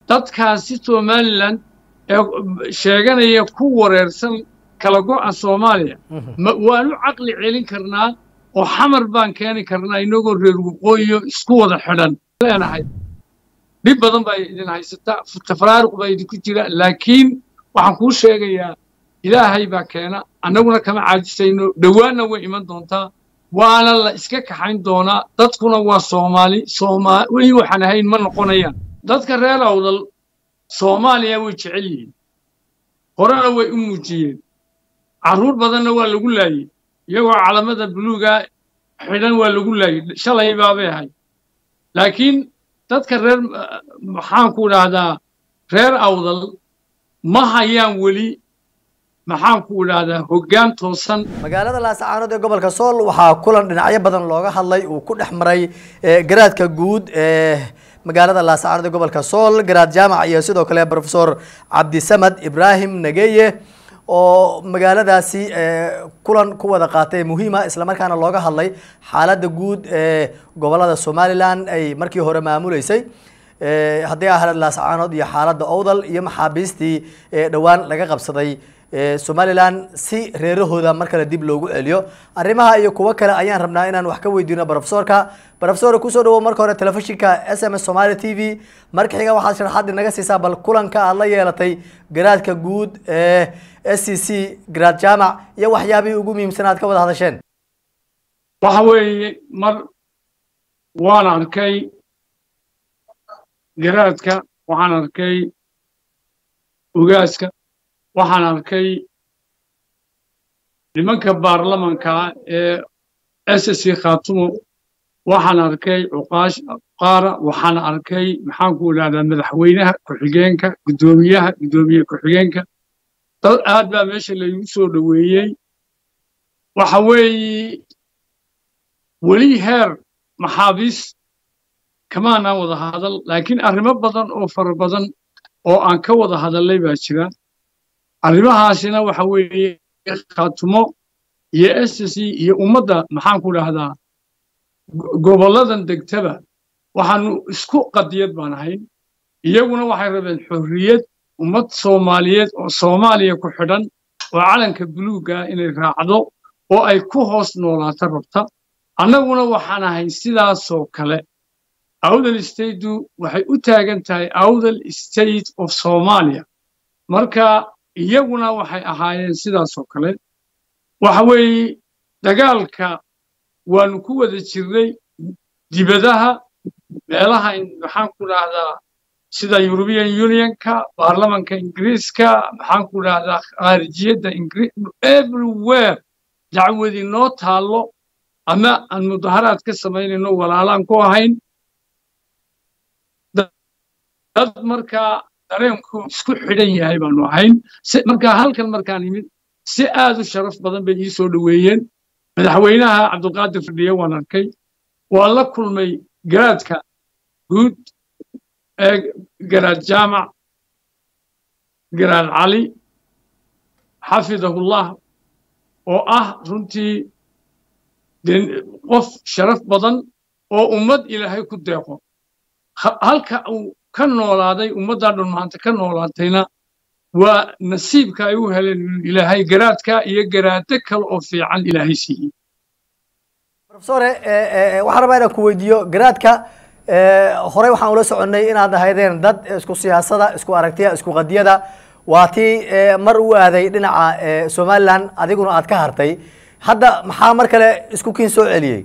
dadkaasi somalilan ee sheeganaya ku wareersan kala go'a soomaaliya waanu caqli celin karnaa oo xamar baan keeni karnaa inagoo reer waqooyiyo isku wada xidhan leenahay dhib badan baa idin haysata tafraaruq baa idinku jira laakiin waxaan kuu sheegayaa ilaahay baa keena annaguna kama caajisayno dhowaanna way iman doontaa waana la iska kaxayn doonaa dadkuna waa soomaali soomaali waxaan ahayn ma noqonayaan dadka reer awdal soomaaliya way jecel yihiin horena way u muujiyeen carruur badanna waa lagu laayey iyagoo calamada buluuga xidhan waa lagu laayey shalay baabay ahay laakiin dadka reer maxaanku idhaahdaa reer awdal ma hayaan weli maxaanku idhaahdaa hoggaan toosan magaalada laascaanood ee gobolka sool waxaa kulan dhinacyo badan looga hadlay uu ku dhex maray garaadka guud ee magaalada laascaanood ee gobolka sool garaad jaamac iyo sidoo kale profesor cabdisamad ibraahim nageye oo magaaladaasi kulan ku wada qaatay muhiima islamarkaana looga hadlay xaaladda guud ee gobolada somalilan ay markii hore maamuleysay haddii ahayd laascaanood iyo xaaladda owdal iyo maxaabiistii dhowaan laga qabsaday somalilan si reerahooda mar kale dib loogu celiyo arrimaha iyo kuwo kale ayaan rabnaa inaan wax ka weydiino profesorka profesor kusoo dhawow marka hore telefishinka s m s somaali t v marka xiga waxaad sharaxaad inaga siisaa bal kulanka aad la yeelatay garaadka guud ee s c c garaad jaamac iyo waxyaabihii ugu muhiimsan aad ka wada hadasheen waxa weeye mar waan arkay garaadka waxaan arkay ogaaska waxaan arkay nimanka baarlamanka ee s c khaatumo waxaan arkay cuqaash qaara waxaan arkay maxaanku idhahdaa madaxweynaha ku-xigeenka guddoomiyaha guddoomiye ku-xigeenka dad aad baa meesha laygu soo dhoweeyey waxa weeye weli heer maxaabiis kamaanaan wada hadal laakiin arrimo badan oo fara badan oo aan ka wada hadallay baa jira arrimahaasina waxa weeye khaatumo iyo s c iyo ummadda maxaanku dhahdaa gobolladan degtaba waxaanu isku qadiyad baan ahayn iyaguna waxay rabeen xorriyad ummad soomaaliyeed oo soomaaliya ku xidhan oo calanka buluugga inay raacdo oo ay ku hoos noolaato rabta annaguna waxaan ahay sidaasoo kale awdal stateu waxay u taagan tahay awdal state of somalia marka iyaguna waxay ahaayeen sidaasoo kale waxa weeye dagaalka waanu ku wada jirnay dibadaha meelaha maxaanku dhahdaa sida european unionka baarlamanka ingiriiska maxaanku dhahdaa khaarijiyadda everywhere dacwadii noo taallo ama aan mudaharaad ka samaynayno walaalaan ku ahayn dad markaa dareenku isku xidhan yahay baanu ahayn markaa halkan markaan imid si aad u sharaf badan bay ii soo dhoweeyeen madaxweynaha cabdulqaadir fadhiye waan arkay waan la kulmay garaadka guud ee garaad jaamac garaad cali xafidahullah oo ah runtii qof sharaf badan oo ummad ilaahay ku deeqo halka uu ka noolaaday ummaddaa dhan maanta ka noolaatayna waa nasiibka ay u heleen ilaahay garaadka iyo garaado kale oo fiican ilaahay siiyey profesore waxaan rabaa inaan ku weydiiyo garaadka horey waxaan ula soconnay inaad ahaydeen dad isku siyaasada isku aragtiya isku qadiyada waa tii mar u aaday dhinaca somalilan adiguna aad ka hartay hadda maxaa mar kale isku kiin soo celiyey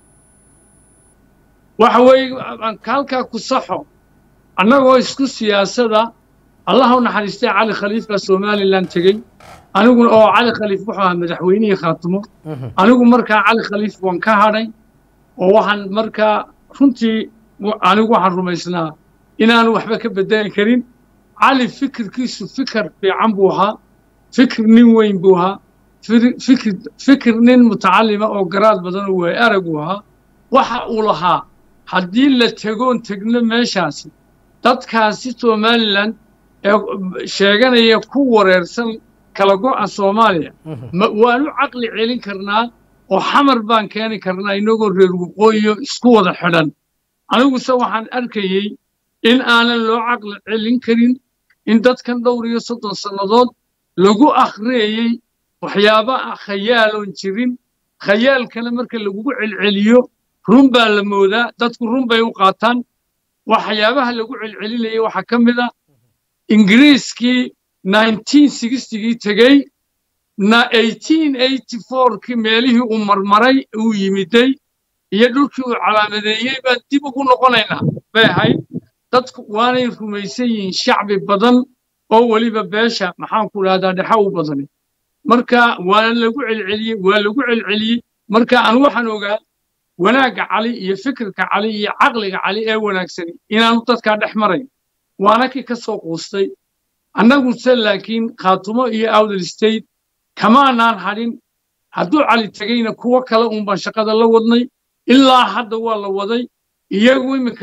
waxa weeye halkaa ku saxo annagoo isku siyaasada allah u naxariistay cali khaliifka somalilan tegey aniguna oo cali khaliif wuxuu ahaa madaxweynihii khaatumo anigu markaa cali khaliif waan ka hadhay oo waxaan markaa runtii anigu waxaan rumaysnaa inaanu waxba ka bedeli karin cali fikirkiisu fikir fiican buu ahaa fikir nin weyn buu ahaa fikir fikir nin mutacallima oo garaad badan oo waay arag uu ahaa waxa uu lahaa haddii la tegoon tegno meeshaasi dadkaasi somalilan ee sheeganaya ku wareersan kala go'a soomaaliya waanu caqli celin karnaa oo xamar baan keeni karnaa inagoo reer waqooyiyo isku wada xidhan aniguse waxaan arkayey in aanan loo caqli celin karin in dadkan dhowr iyo soddon sannadood lagu akhriyayey waxyaaba khayaaloon jirin khayaalkana marka lagugu celceliyo run baa la moodaa dadku run bay u qaataan waxyaabaha lagu celcelinayay waxaa ka mid a ingiriiskii gii tegey na kii meelihii uu marmaray uu yimiday iyo dhulkii uu calaamadeeyey baan dib ugu noqonaynaa bay ahayd dadku waanay rumaysan yihiin shacbi badan oo weliba beesha maxaanku dhahdaa dhexa u badani marka waana lagu celceliyey waa lagu celceliyey marka aan waxaan ogaa wanaagga cali iyo fikirka cali iyo caqliga cali ee wanaagsani inaanu dadkaa dhex marayn waana kii ka soo quustay annaguse laakiin khaatumo iyo awdal state kamaanaan hadhin hadduu cali tegeyna kuwo kale uunbaan shaqada la wadnay ilaa hadda waa la waday iyagu iminka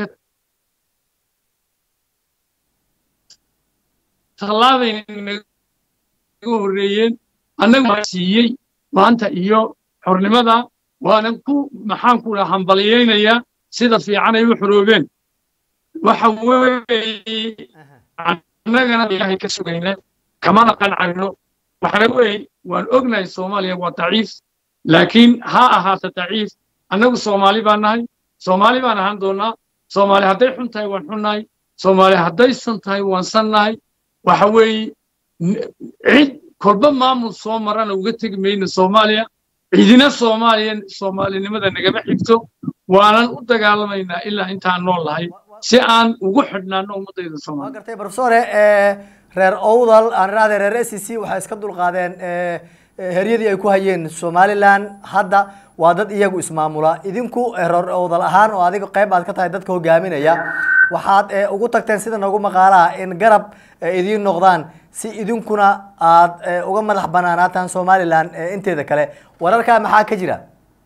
tallaabay naga horreeyeen annagu siiyey maanta iyo xornimada waanan ku maxaanku dhaha hambaliyaynayaa sida fiicanay u xoroobeen waxa weeye annagana ilaahay ka sugayna kamana qancayno waxana weeye waan ognahay soomaaliya waa daciif laakiin ha ahaata daciif annagu soomaali baan nahay soomaali baan ahaan doonnaa soomaali hadday xun tahay waan xunnahay soomaali hadday san tahay waan sannahay waxa weeye cid kolba maamul soo marana uga tegi mayno soomaaliya cidina soomaaliya soomaalinimada nagama xigto waanan u dagaalamaynaa ilaa intaan nool lahay si aan ugu xidhnaano ummaddayda waa soomaaliya gartay professore reer owdal aan idhahdee reer s c waxay iska dulqaadeen heryadii ay ku hayeen somaliland hadda waa dad iyagu ismaamula idinku reer owdal ahaan oo adiga qayb aad ka tahay dadka hogaaminaya waxaad ugu tagteen sida nagu maqaalaha in garab idiin noqdaan si idinkuna aad uga madax banaanaataan somaliland inteeda kale wararkaa maxaa ka jira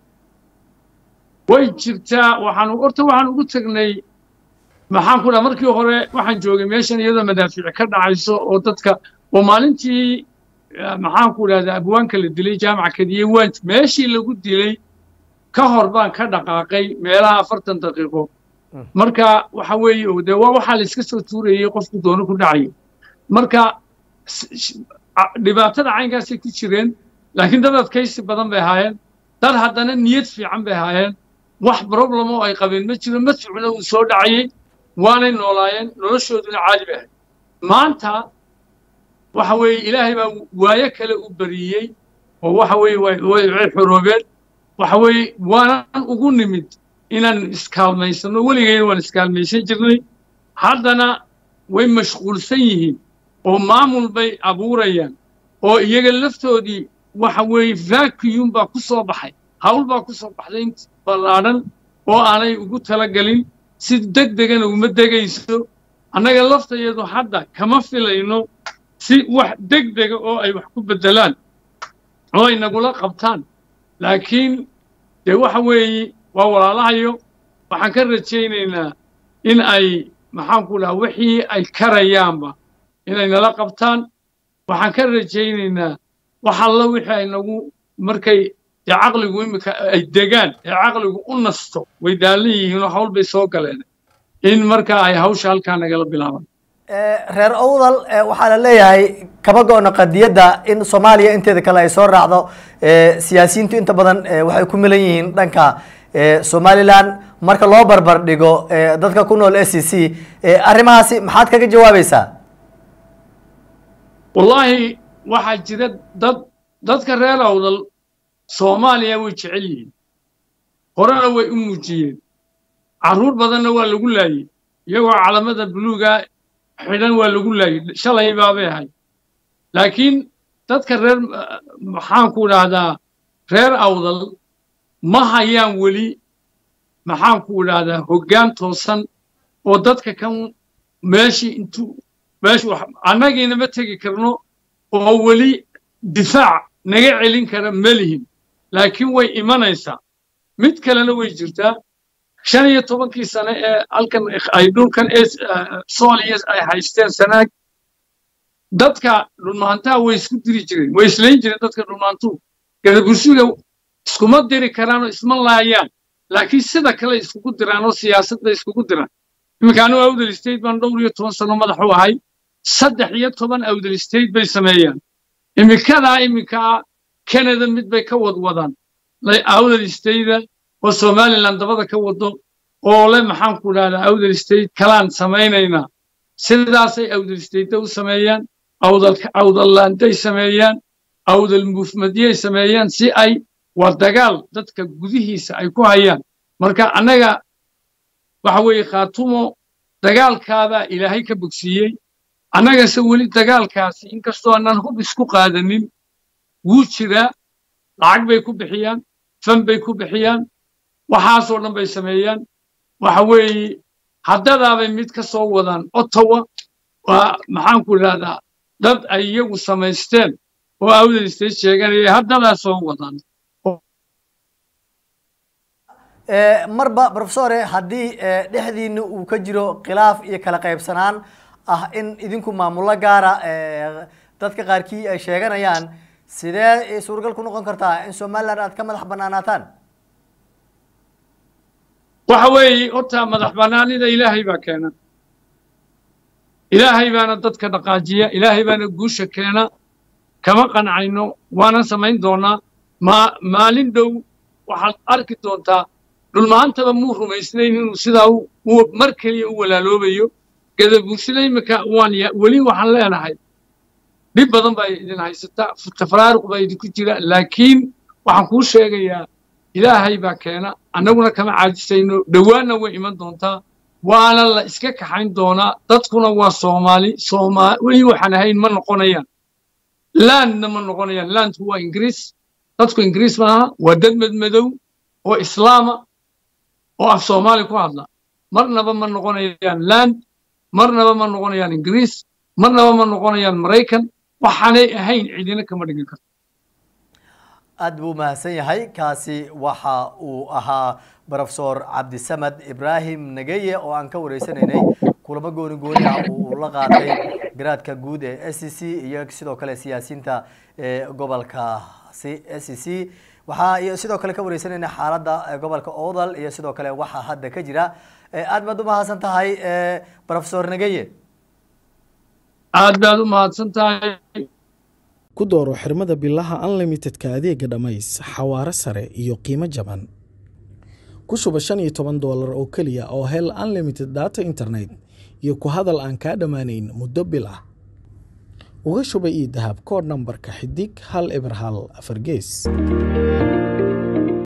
way jirtaa waxaanu horta waxaan ugu tagnay maxaan ku dhaha markii hore waxaan joogay meeshan iyadoo madaafiic ka dhacayso oo dadka oo maalintii maxaan ku dhahdaa abwaanka la dilay jaamaca kadiye waan meeshii lagu dilay ka hor baan ka dhaqaaqay meelaha afartan daqiiqo marka waxa weeye dee waa waxaa la iska soo tuurayey qofku doono ku dhacaya marka dhibaatada caynkaasay ku jireen laakiin dad adkaysi badan bay ahaayeen dad haddana niyad fiican bay ahaayeen wax problem oo ay qabeen ma jiro madficuna uu soo dhacayey waanay noolaayeen noloshooduna caadi bay ahayd maanta waxa weeye ilaahay baa waayo kale u bariyey oo waxa weeye way xoroobeen waxa weeye waanan ugu nimid inaan iskaalmaysano weligayna waan iskaalmaysan jirnay haddana way mashquulsan yihiin oo maamul bay abuurayaan oo iyaga laftoodii waxa weeye vacuum baa ku soo baxay hawl baa ku soo baxday int ballaadhan oo aanay ugu talagelin si deg degana uma degayso annaga laftayadu hadda kama filayno si wax deg dega oo ay wax ku beddelaan oo ay nagula qabtaan laakiin dee waxa weeye waa walaalahayo waxaan ka rajaynaynaa in ay maxaanku dhaha wixii ay karayaanba inay nala qabtaan waxaan ka rajaynaynaa wax alla wixii ay nagu markay dee caqligu iminka ay degaan ee caqligu u nasto way daallan yihiinoo hawl bay soo galeen in marka ay hawsha halkaa nagala bilaabaan reer owdal waxaa la leeyahay kama go-no qadiyadda in soomaaliya inteeda kale ay soo raacdo siyaasiyiintu inta badan waxay ku milan yihiin dhanka somaliland marka loo barbar dhigo dadka ku nool s c arrimahaasi maxaad kaga jawaabaysaa wallaahi waxaa jira dad dadka reer awdal soomaaliya way jecel yihiin horena way u muujiyeen carruur badanna waa lagu laayey iyagoo calamada buluuga xidhan waa lagu laayey shalay baabay ahay laakiin dadka reer maxaanku idhaahdaa reer awdal ma hayaan weli maxaanku idhaahdaa hoggaan toosan oo dadka kan meeshii intuu meeshu annagiina ma tegi karno oo weli difaac naga celin kara ma lihin laakiin way imanaysaa mid kalena way jirtaa shan iyo tobankii sane ee halkan ay dhulkan ee sooliya ay haysteen sanaag dadka dhulmaantaha way isku diri jireen way islayn jireen dadka dhulmaantuhu gadabursiga iskuma diri karaanoo isma laayaan laakiin sida kale iskugu diraan oo siyaasadda iskugu diraan iminka anigu awdal state baan dhowr iyo toban sano madax u ahay saddex iyo toban awdal state bay sameeyaan iminkadaa iminkaa canada mid bay ka wadwadaan awdal stateda oo somaliland dabada ka wado oo le maxaan ku dhahdaa awdal state kalaan samaynaynaa sidaasay awdal stateda u sameeyaan awdallanday sameeyaan awdal mufmadiyay sameeyaan si ay waa dagaal dadka gudihiisa ay ku hayaan marka annaga waxa weeye khaatumo dagaalkaadaa ilaahay ka bogsiiyey annagase weli dagaalkaasi inkastoo annaan hub isku qaadanin wuu jiraa lacag bay ku bixiyaan fan bay ku bixiyaan waxaasoo dhan bay sameeyaan waxa weeye haddadaabay mid ka soo wadaan ottawa waa maxaanku idhahdaa dad ay iyagu samaysteen oo awdal state sheeganaya haddadaa soo wadaan marba profesore haddii dhexdiina uu ka jiro khilaaf iyo kala qaybsanaan ah in idinku maamulo gaara dadka qaarkii ay sheeganayaan sidee suuragal ku noqon kartaa in somaliland aad ka madax banaanaataan waxa weeye horta madax bannaanida ilaahay baa keena ilaahay baana dadka dhaqaajiya ilaahay baana guusha keena kama qancayno waanan samayn doonaa ma maalin dhow waxaad arki doontaa dhulmaantaba muu rumaysnayn inuu sidaa mar keliya u walaaloobayo gadabuursina iminka waan weli waxaan leenahay dhib badan baa idin haysata tafraaruq baa idinku jira laakiin waxaan kuu sheegayaa ilaahay baa keena annaguna kama caajisayno dhowaanna way iman doontaa waana la iska kaxayn doonaa dadkuna waa soomaali sooma weli waxaan ahayn ma noqonayaan landna ma noqonayaan landku waa ingiriis dadku ingiriis maaha waa dad madmadow oo islaama oo af soomaali ku hadla marnaba ma noqonayaan land marnaba ma noqonayaan ingiriis marnaba ma noqonayaan maraykan waxaanay ahayn cidina kama dhigin karto aad buu mahadsan yahay kaasi waxa uu ahaa profesor cabdisamed ibrahim nageye oo aan ka wareysanaynay kulamo gooni gooni ah uu la qaatay garaadka guud ee s c c iyo sidoo kale siyaasiyiinta gobolkaasi s c c waxaa iyo sidoo kale ka wareysanayna xaaladda gobolka odal iyo sidoo kale waxaa hadda ka jira aad baad u mahadsan tahay profesor nageye aad baad u mahadsan tahay ku dooro xirmada bilaha unlimitedka adeega dhammays xawaare sare iyo qiimo jaban ku shuba shan iyo toban doolar oo keliya oo hel unlimited data internet iyo ku hadal aan kaa dhammaanayn muddo bil ah uga shuba io dahab koodh nambarka xidig hal eber hal afar gees